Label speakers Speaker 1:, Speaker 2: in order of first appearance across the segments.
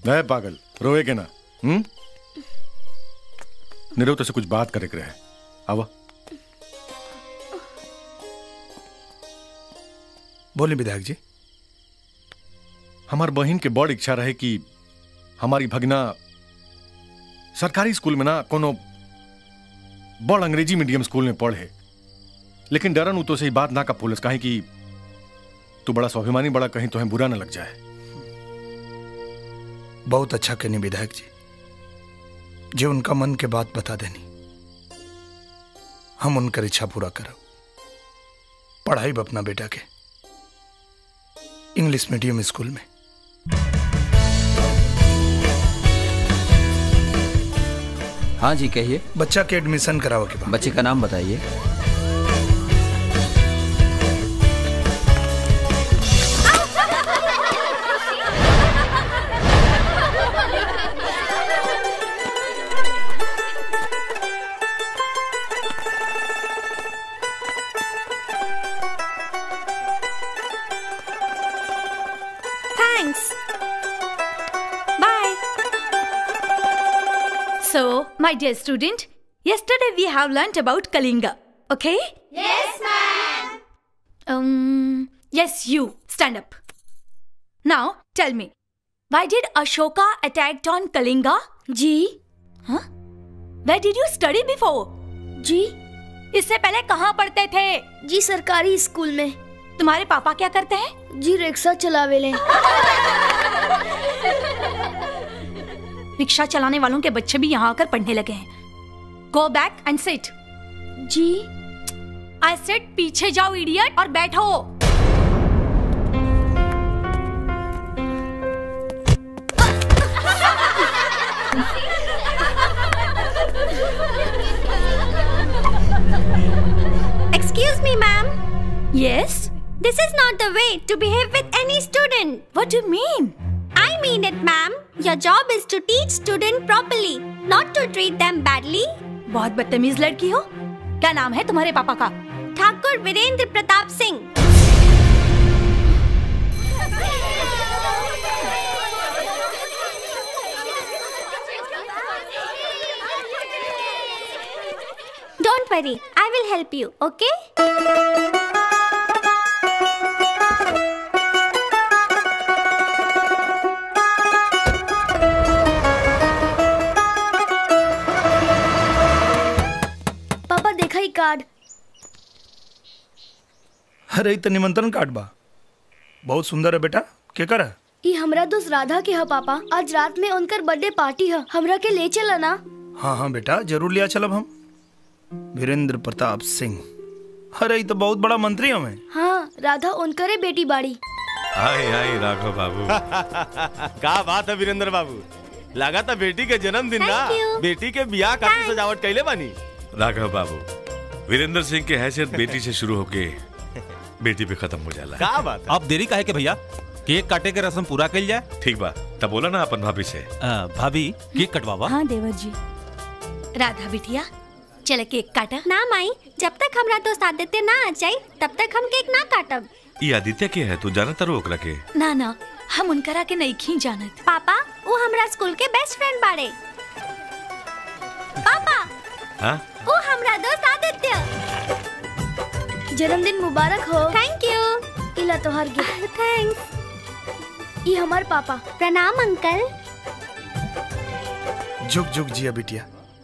Speaker 1: नहीं पागल रोए के ना हम्म निरव तो से कुछ बात करे के रहे आवा
Speaker 2: बोले विधायक जी
Speaker 1: हमार बहन के बड़ इच्छा रहे कि हमारी भगना सरकारी स्कूल में ना कोनो बड़ अंग्रेजी मीडियम स्कूल में पढ़े लेकिन डरन उ तो से बात ना का पुलिस कहे कि तू बड़ा स्वाभिमानी बड़ा कहीं तुम्हें बुरा ना लग जाए
Speaker 2: बहुत अच्छा कहनी विधायक जी जो उनका मन के बात बता देनी हम उनकर इच्छा पूरा करब पढ़ाई अपना बेटा के इंग्लिश मीडियम स्कूल में
Speaker 3: हाँ जी कहिए
Speaker 2: बच्चा के एडमिशन कराओ के बाद
Speaker 3: बच्चे का नाम बताइए
Speaker 4: Thanks. Bye.
Speaker 5: So, my dear student, yesterday we have learnt about Kalinga. Okay?
Speaker 4: Yes, ma'am.
Speaker 5: Um, yes, you. Stand up. Now, tell me, why did Ashoka attack on Kalinga?
Speaker 4: जी
Speaker 5: Huh? Where did you study before?
Speaker 4: जी
Speaker 5: इससे पहले कहाँ पढ़ते थे
Speaker 4: जी सरकारी school में
Speaker 5: तुम्हारे पापा क्या करते हैं
Speaker 4: जी रिक्शा चलावेले
Speaker 5: रिक्शा चलाने वालों के बच्चे भी यहाँ आकर पढ़ने लगे हैं गो बैक एंड सिट
Speaker 4: जी
Speaker 5: आई सेट पीछे जाओ इडियट और बैठो
Speaker 4: Excuse me, ma'am.
Speaker 5: Yes?
Speaker 4: This is not the way to behave with any student.
Speaker 5: What do you mean?
Speaker 4: I mean it, ma'am. Your job is to teach student properly, not to treat them badly.
Speaker 5: बहुत बदतमीज लड़की हो क्या नाम है तुम्हारे पापा का
Speaker 4: ठाकुर Virendra Pratap Singh Don't worry, I will help you, okay? पापा देखा ही कार्ड
Speaker 2: अरे इ तो निमंत्रण कार्ड बा बहुत सुंदर है बेटा के कर है
Speaker 4: ई हमरा दोस्त राधा के ह पापा आज रात में उनकर बर्थडे पार्टी है हमरा के ले चला ना
Speaker 2: हाँ हाँ बेटा जरूर लिया चलब हम वीरेंद्र प्रताप सिंह अरे इ तो बहुत बड़ा मंत्री हमें
Speaker 4: हाँ राधा उनकरे बेटी बाड़ी
Speaker 6: आई आई राघव बाबू का बात है वीरेंद्र बाबू लगा था बेटी के जन्मदिन ना
Speaker 4: Thank you.
Speaker 6: बेटी के बियाह खातिर सजावट कैले बानी
Speaker 7: राघव बाबू वीरेंद्र सिंह के हैसियत बेटी से शुरू होके बेटी पे खत्म हो जाला
Speaker 6: का बात है
Speaker 8: आप देरी काहे के भैया केक काटे के रस्म पूरा कल जाए
Speaker 7: ठीक बा तब बोला ना अपन भाभी से
Speaker 8: आ, भाभी केक कटवावा
Speaker 5: हाँ देवर जी राधा बिटिया चले केक काटा
Speaker 4: ना माई जब तक हमरा दोस्त आदित्य ना आ जाए तब तक हम केक ना काटब
Speaker 7: ये आदित्य के है तू जाना तारो ओकरा के
Speaker 5: ना ना हम उनकरा के नहीं खी जानत
Speaker 4: पापा वो हमरा स्कूल के बेस्ट फ्रेंड बाड़े पापा
Speaker 7: हाँ
Speaker 4: वो हमरा दोस्त आदित्य जन्मदिन मुबारक हो थैंक यू इला तोहर गिफ्ट थैंक्स ये हमार पापा प्रणाम अंकल
Speaker 2: जुग जुग जिया बिटिया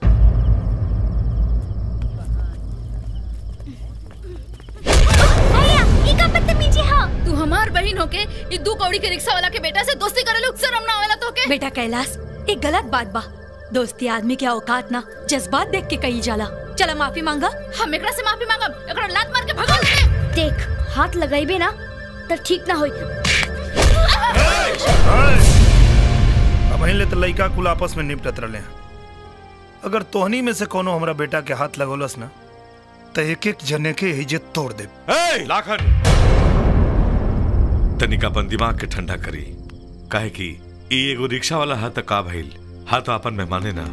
Speaker 4: भैया ये का बदतमीजी है
Speaker 9: तू हमार बहन होके ई दू कौड़ी के रिक्शा वाला के बेटा से दोस्ती करे लोग शर्म ना आवेला तो के
Speaker 5: बेटा कैलाश एक गलत बात बा दोस्ती आदमी के औकात ना जज्बात देख के कही जाला चला माफी मांगा
Speaker 9: हम एकरा से माफी मांगब एकरा लात मार के भगा दे
Speaker 4: देख हाथ लगाइबे ना तो ठीक ना होई
Speaker 2: अब ले तो लइका कुल आपस में निपटत रहे हैं अगर तोहनी में से कोनो हमरा बेटा के हाथ लगौलस ना तो एक एक जने के इज्जत तोड़ दे
Speaker 7: ए, लाखन तनिका अपन दिमाग के ठंडा करी काहे कि ई एगो रिक्शा वाला हा त का भइल हा तो अपन मेहमाने ना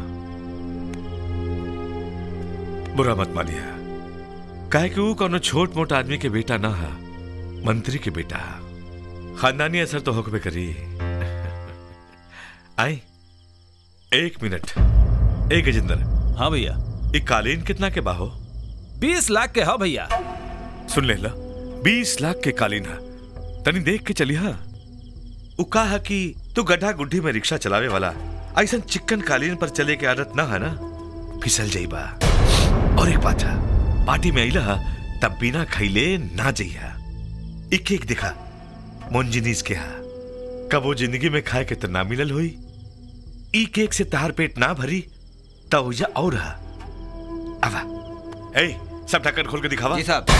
Speaker 7: बुरा मत मानिया काहे कि ऊ कोनो छोट मोट आदमी के बेटा ना हा मंत्री के बेटा हा। खानदानी असर तो होकबे करी आई एक मिनट एक गजेंद्र
Speaker 8: हाँ भैया
Speaker 7: ये कालीन कितना के बाहो
Speaker 8: बीस लाख के हो भैया
Speaker 7: सुन ले ला बीस लाख के कालीन है तनी देख के चली हा उ कहा कि तू गड्ढा गुड्ढी में रिक्शा चलावे वाला ऐसा चिकन कालीन पर चले के आदत ना है ना फिसल जाइबा और एक बात है पार्टी में अइला तब बिना खैले ना जइहा एक एक दिखा मोनजिनीस के हा कबो जिंदगी में खाए के तो ना मिलल होई ई केक से तहार पेट ना भरी तब उजा और हा आवा ए सब ढक्कन खोल के दिखावा
Speaker 3: जी साहब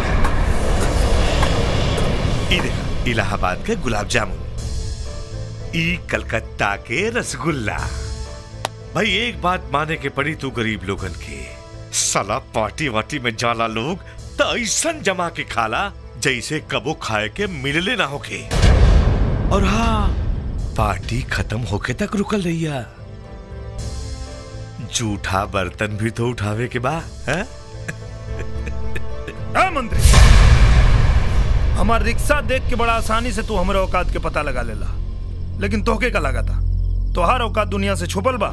Speaker 7: ई देखा इलाहाबाद के गुलाब जामुन ई कलकत्ता के रसगुल्ला भाई एक बात माने के पड़ी तू गरीब लोगन के साला पार्टी वार्टी में जाला लोग तो ऐसा जमा के खाला जैसे कबो खाए के मिलले ना होके और हाँ पार्टी खत्म होके तक रुकल रहिया जूठा बर्तन भी तो उठावे के बा है?
Speaker 2: है मंत्री हमार रिक्शा देख के बड़ा आसानी से तू हमारे औकात के पता लगा लेला लेकिन तोहके का लगा था तोहार औकात दुनिया से छुपल बा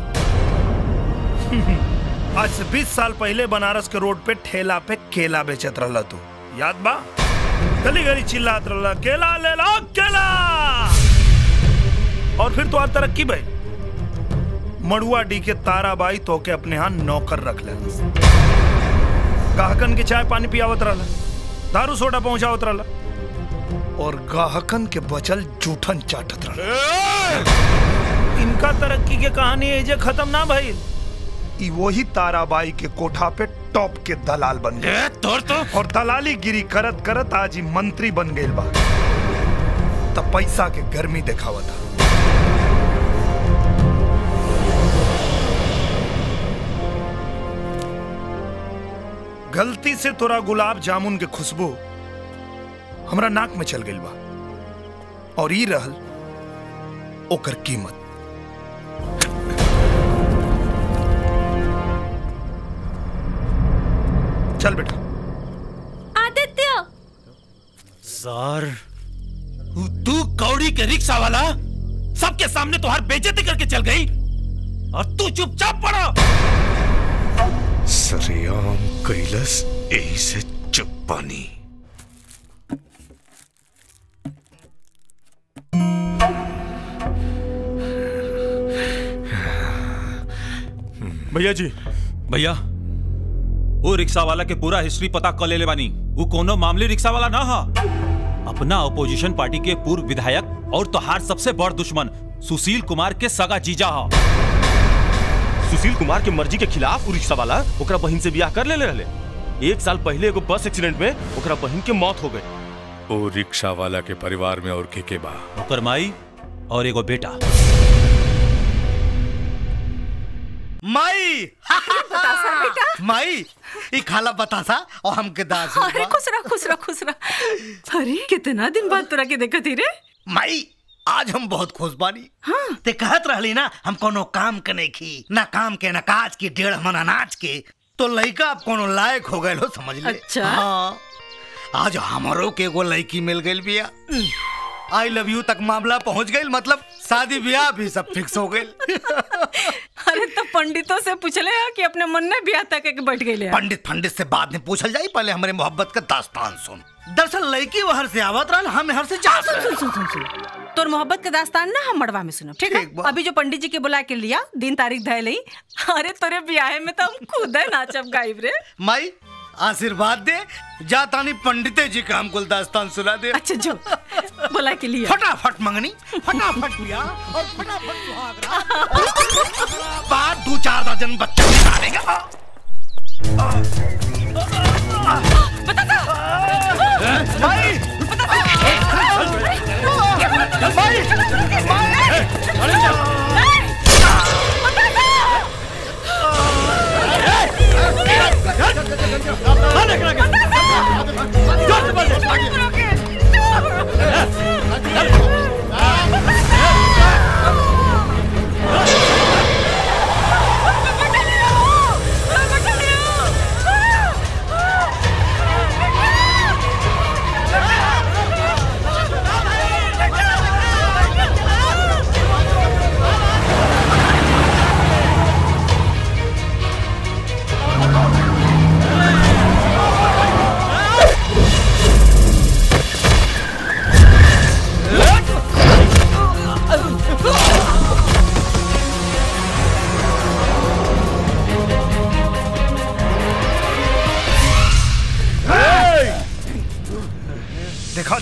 Speaker 2: आज से 20 साल पहले बनारस के रोड पे ठेला पे केला बेचत रहला तू याद बा गली गली चिल्लात रहला केला ले लो केला और फिर तो तरक्की भाई मड़ुआ डी के ताराबाई तो के अपने यहाँ नौकर रख ले गाहकन के चाय पानी पियावत रहला दारू सोडा पहुंचावत रहला और गाहकन के बचल जूठन चाटत रहला इनका तरक्की के कहानी एजे खत्म ना भइल ई वही ताराबाई के कोठा पे टॉप के दलाल बन गए
Speaker 8: तोर तो
Speaker 2: और दलाली गिरी करत करत आज ही मंत्री बन गए बा तब पैसा के गर्मी दिखावता गलती से तोरा गुलाब जामुन के खुशबू हमरा नाक में चल गई बा और ई रहल ओकर कीमत चल बेटा
Speaker 4: आदित्य
Speaker 8: सर तू कौड़ी के रिक्शा वाला सबके सामने तुहार बेइज्जती करके चल गई और तू चुपचाप पड़ा
Speaker 7: सरेआम कैलस यही से चुप पानी
Speaker 8: भैया जी भैया वो रिक्शा वाला के पूरा हिस्ट्री पता कर ले बानी वो कोनो मामले रिक्शा वाला ना हा अपना अपोजिशन पार्टी के पूर्व विधायक और तोहार सबसे बड़ दुश्मन सुशील कुमार के सगा जीजा हा
Speaker 6: सुशील कुमार के मर्जी के खिलाफ उ रिक्शा वाला ओकरा बहन से बियाह कर ले रहले एक साल पहले एगो बस एक्सीडेंट में ओकरा बहन के मौत हो गई
Speaker 7: ओ रिक्शा वाला के परिवार में और के के बा
Speaker 8: ओकर माई और एगो बेटा
Speaker 10: माई माई ई खाला बतासा और हमके दास
Speaker 11: अरे खुश रह खुश रह खुश रह अरे कितना दिन बाद तोरा के देखत ही रे
Speaker 10: माई आज हम बहुत खुश बानी हाँ। ते कहत रहली ना हम कोनो काम के नहीं खी ना काम के ना काज के डेढ़ मन अनाज के तो लड़का अब कोनो लायक हो गए हो समझ ले
Speaker 11: अच्छा।
Speaker 10: हाँ आज हमारो के एगो लड़की मिल गई बिया आई लव यू तक मामला पहुंच गई मतलब शादी ब्याह भी सब फिक्स हो गई
Speaker 11: अरे तो पंडितों से पूछले हा कि अपने मन में ब्याह तक के बैठ गए
Speaker 10: पंडित पंडित से बाद में पूछल जाई पहले हमारे मोहब्बत का दास्तान सुन दरअसल लड़की वहर से आवत रहल हम हर से जा
Speaker 11: सुन सुन सुन सुन सुन तोर मोहब्बत के दास्तान ना हम मड़वा में सुनो ठीक है अभी जो पंडित जी के बुला के लिया दिन तारीख धय लई अरे तोरे ब्याह में तो हम खुद है नाचब गाइब रे
Speaker 10: माई आशीर्वाद दे जा तानी पंडिते जी का हमको दास्तान सुना दे
Speaker 11: अच्छा जो बुला के लिया
Speaker 10: फटाफट मंगनी फटाफट बिया और फटाफट सुहागरा बाद दो चार दर्जन बच्चे निकालेगा माई
Speaker 11: Ah!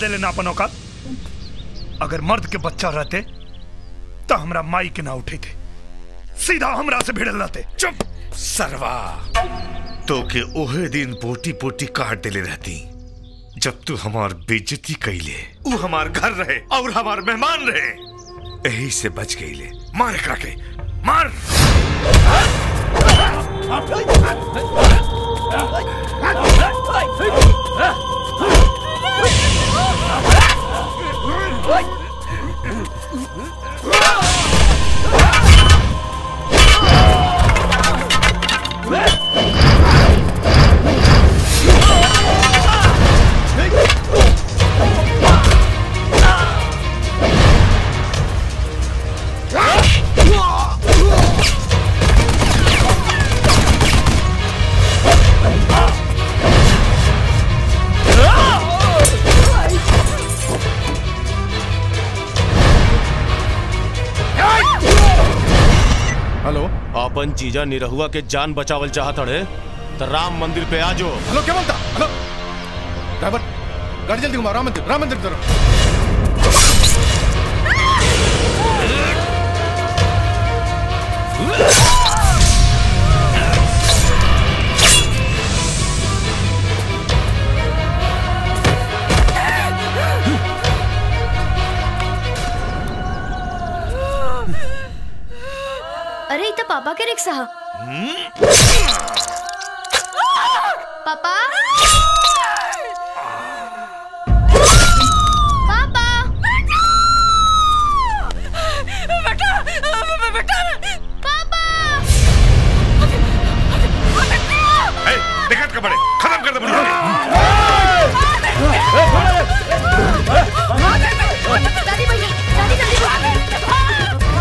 Speaker 2: दे लेना अपन औकात अगर मर्द के बच्चा रहते तो हमरा माई के ना उठे थे सीधा हमरा से भिड़ल रहते
Speaker 7: चुप सरवा तो के ओहे दिन पोटी पोटी काट देले रहती जब तू हमार बेइज्जती कैले ऊ हमार घर रहे और हमार मेहमान रहे यही से बच गईले मार एकरा के मार
Speaker 1: हेलो
Speaker 6: अपन जीजा निरहुआ के जान बचावल चाहत अड़े तो राम मंदिर पे आजो
Speaker 1: हेलो क्या बोलता हेलो ड्राइवर गाड़ी जल्दी घुमाओ राम मंदिर राम मंदिर की तरफ
Speaker 4: अरे इथं पापा के रिक्षा हा पापा पापा
Speaker 11: बेटा बेटा
Speaker 4: पापा
Speaker 7: ए, दिक्कत का बड़े खत्म कर दे बुढ़िया
Speaker 4: दादी भैया दादी जल्दी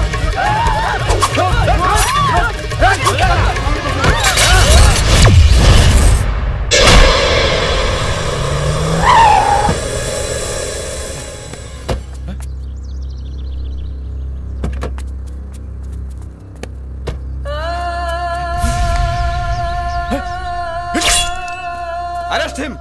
Speaker 1: अरेस्ट हिम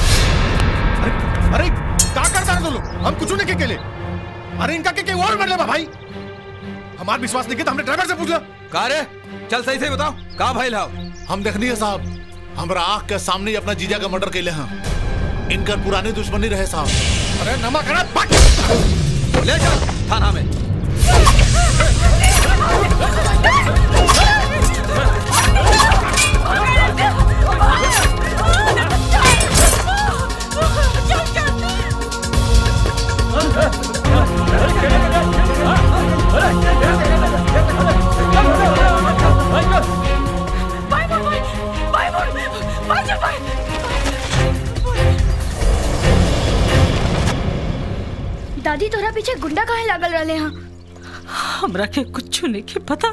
Speaker 1: अरे क्या करता है तुम लोग हम कुछ नहीं के लिए अरे इनका के, के और मर ले भाई हमार विश्वास नहीं किया तो हमने ड्राइवर से पूछा
Speaker 8: का रे चल सही से बताओ का भाई लाओ
Speaker 12: हम देखनी है साहब हमरा आंख के सामने ही अपना जीजा का मर्डर कैले हैं इनकर पुरानी दुश्मनी रहे साहब
Speaker 1: अरे नमक हरा
Speaker 8: ले चल थाना में
Speaker 4: दादी तोरा पीछे गुंडा काहे लागल रहले हैं
Speaker 11: हमरा के कुछ नहीं के पता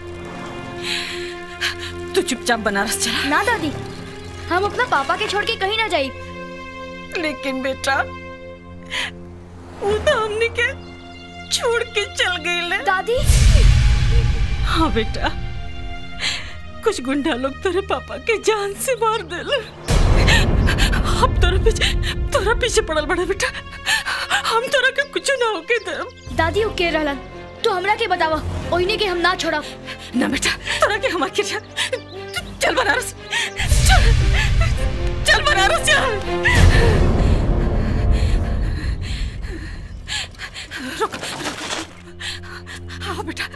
Speaker 11: तू चुपचाप बनारस चला
Speaker 4: ना दादी हम अपना पापा के छोड़ के कहीं ना जाई
Speaker 11: लेकिन बेटा वो तो हमने के छोड़ के चल गई ले
Speaker 4: दादी
Speaker 11: हाँ बेटा कुछ गुंडा लोग तेरे पापा के जान से मार देले अब तोरा पीछे तोरा पीछे पड़ल बड़ा बेटा हम तोरा के कुछ ना होके दे
Speaker 4: दादी के रहलन तू हमरा के बतावा ओइने के हम ना छोड़ा
Speaker 11: ना बेटा तोरा के हमार के जा चल बनारस चल चल बनारस चल रुक आओ बेटा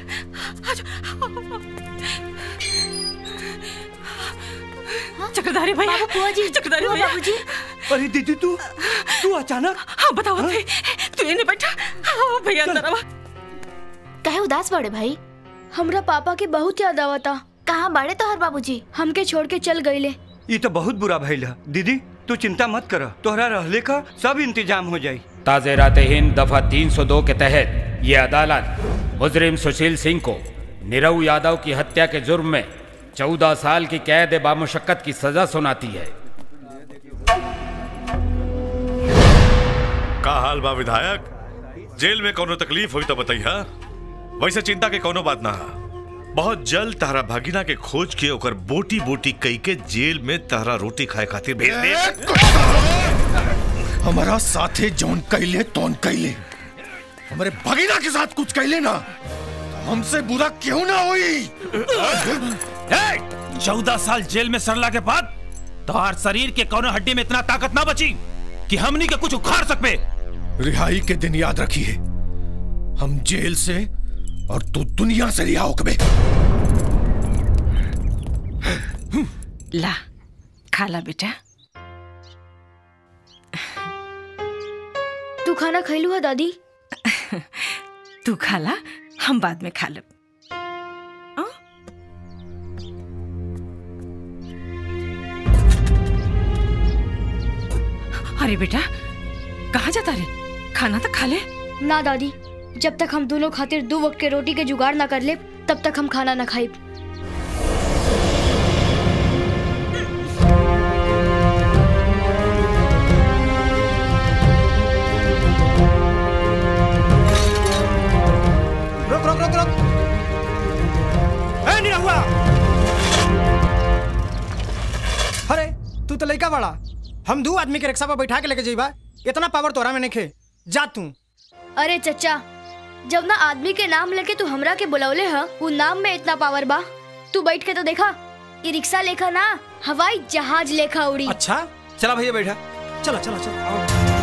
Speaker 11: चक्रधारी भैया
Speaker 4: बुआ जी
Speaker 11: चक्रधारी भैया
Speaker 4: बाबूजी
Speaker 13: अरे दीदी तू तू अचानक
Speaker 11: हाँ बताओ थे तू ये नहीं बैठा हाँ भैया अंदर आवा
Speaker 4: काहे उदास बड़े भाई हमरा पापा के बहुत याद आवता कहाँ बड़े तोहर बाबूजी हमके छोड़ के चल गईले
Speaker 13: ये तो बहुत बुरा भइल है दीदी तू चिंता मत कर तोहरा रहले का सब इंतजाम हो जाई
Speaker 14: ताज़ेरात हिंद दफा 302 के तहत ये अदालत मुजरिम सुशील सिंह को निरव यादव की हत्या के जुर्म में चौदह साल की कैद बामुशक्कत की सजा सुनाती है
Speaker 7: का हाल बा विधायक जेल में कोनो तकलीफ हुई तो बताइया वैसे चिंता के कोनो बात ना हा बहुत जल्द तहरा भगिना के खोज के ओकर बोटी बोटी कई के जेल में तहरा रोटी खाए खातिर भेज दे
Speaker 1: हमारा साथे जौन कैले तौन कैले हमारे भगीना के साथ कुछ कैले ना तो हमसे बुरा क्यों ना हुई
Speaker 8: चौदह साल जेल में सरला के बाद तोहार शरीर के कोनो हड्डी में इतना ताकत ना बची कि हमनी के कुछ उखाड़ सकबे
Speaker 1: रिहाई के दिन याद रखिए हम जेल से और तू दुनिया से रिहा होकबे
Speaker 11: ला खा ला बेटा
Speaker 4: तू खाना खैलू है दादी
Speaker 11: तू खा ला हम बाद में खा लेब अरे बेटा कहाँ जाता रे खाना तो खा ले
Speaker 4: ना दादी जब तक हम दोनों खातिर दो वक्त के रोटी के जुगाड़ ना कर ले तब तक हम खाना ना खाई
Speaker 15: रुक रुक रुक रुक ए निरहुआ अरे तू तो लड़का बड़ा हम दो आदमी के रिक्शा पर बैठा के लेके जाइबा इतना पावर तोरा में नहीं जा तू
Speaker 4: अरे चचा जब ना आदमी के नाम लेके तू हमरा के बुलौले ह वो नाम में इतना पावर बा तू बैठ के तो देखा ये रिक्शा लेखा ना हवाई जहाज लेखा उड़ी
Speaker 15: अच्छा चला भैया बैठा चलो चलो चलो आओ।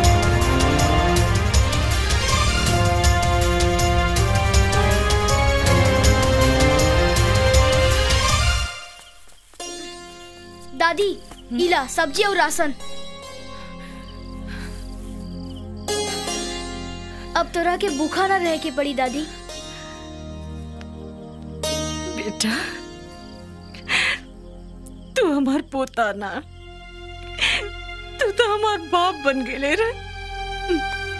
Speaker 4: दादी इला सब्जी और राशन अब तोरा के भूखा ना रह के पड़ी दादी
Speaker 11: बेटा तू हमार पोता ना तू तो हमार बाप बन गेले रे